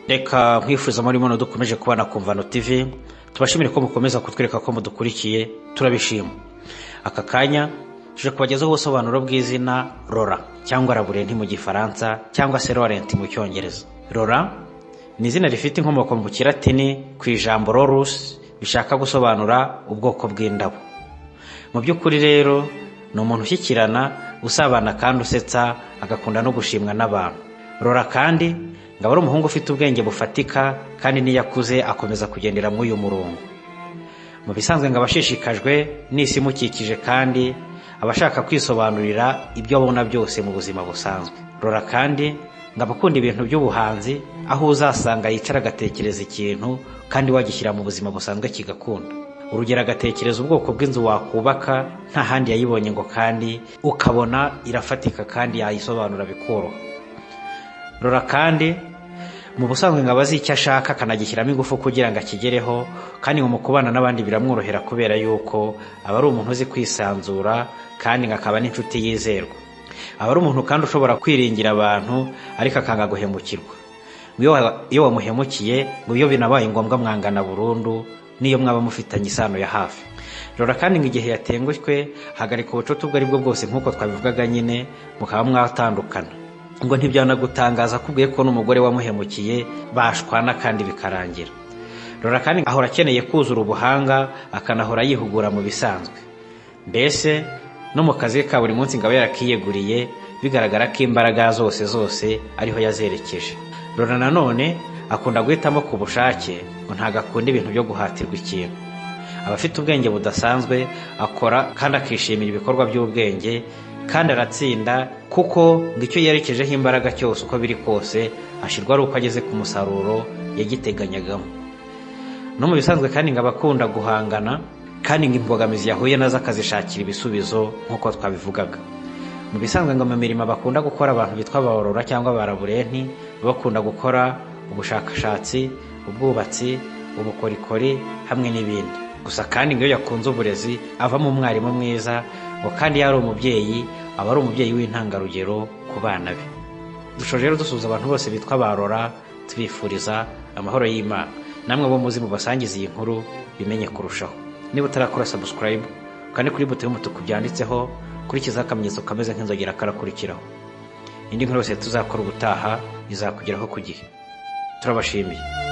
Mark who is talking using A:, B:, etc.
A: reka nkwifuza muri muno dukomeje kubana ku mvano tv tubashimire ko mukomeza kutwereka ko mudukurikiye turabishima aka kanya tuje kubagezaho ubusobanuro bw'izina rora cyangwa raburenti mu gifaransa cyangwa se rorenti mu cyongereza rora ni izina rifite inkomoko mu kiratini ku ijambo rorusi bishaka gusobanura ubwoko bw'indabo mu by'ukuri rero ni umuntu ushyikirana usabana kandi usetsa agakunda no gushimwa n'abantu rora kandi ngo aba ari umuhungu ufite ubwenge bufatika kandi n'iyo akuze akomeza kugendera muri uyu murongo mu bisanzwe ngo abashishikajwe n'isi imukikije kandi aba ashaka kwisobanurira ibyo abona byose mu buzima busanzwe rora kandi ngo abakunda ibintu by'ubuhanzi aho uzasanga yicara agatekereza ikintu kandi wagishyira mu buzima busanzwe kigakunda urugero agatekereza ubwoko bw'inzu wakubaka nta handi yayibonye ngo kandi ukabona irafatika kandi yayisobanura bikoroha rora kandi mu busanzwe ngo aba azi icyo ashaka akanagishyiramo ingufu kugira ngo akigereho kandi ngo mu kubana n'abandi biramworohera kubera yuko aba ari umuntu uzi kwisanzura kandi ngo akaba n'inshuti yizerwa aba ari umuntu kandi ushobora kwiringira abantu ariko akanga guhemukirwa iyo wamuhemukiye ngo iyo binabaye ngombwa mwangana burundu n'iyo mwaba mufitanye isano ya hafi rora kandi ngo igihe yatenguswe hagarika ubucuti ubwo ari bwo bwose nk'uko twabivugaga nyine mukaba mwatandukana ngo ntibyanagutangaza akubwiye ko n'umugore wamuhemukiye bashwana kandi bikarangira rora kandi ahora akeneye kuzura ubuhanga akanahora yihugura mu bisanzwe mbese no mu kazi ke ka buri munsi ngo abe yarakiyeguriye bigaragara ko imbaraga zose zose ariho yazerekeje rora nanone akunda guhitamo ku bushake ngo ntabwo akunda ibintu byo guhatirwa ikintu aba afite ubwenge budasanzwe akora kandi akishimira ibikorwa by'ubwenge kandi aratsinda kuko ngo icyo yerekejeho imbaraga cyose uko biri kose ashyirwa ari uko ageze ku musaruro yagiteganyagamo no mu bisanzwe kandi ngo aba akunda guhangana kandi ngo imbogamizi yahuye nazo akazishakira ibisubizo nk'uko twabivugaga mu bisanzwe ngo mu mirimo bakunda gukora abantu bitwa abarora cyangwa abaraburenti bakunda gukora ubushakashatsi ubwubatsi ubukorikori hamwe n'ibindi gusa kandi iyo yakunze uburezi avamo umwarimu mwiza ngo kandi yari umubyeyi aba ari umubyeyi w'intangarugero ku bana be dushoje rero dusuhuza abantu bose bitwa barora tubifuriza amahoro y'imana namwe bo muzi mu basangiza iyi nkuru bimenye kurushaho niba utarakora sabusikarayibu kandi kuri buto y'umutuku byanditseho kurikizaho akamenyetso kameze nk'inzogera karakurikiraho indi nkuru yose tuzakora ubutaha izakugeraho ku gihe turabashimiye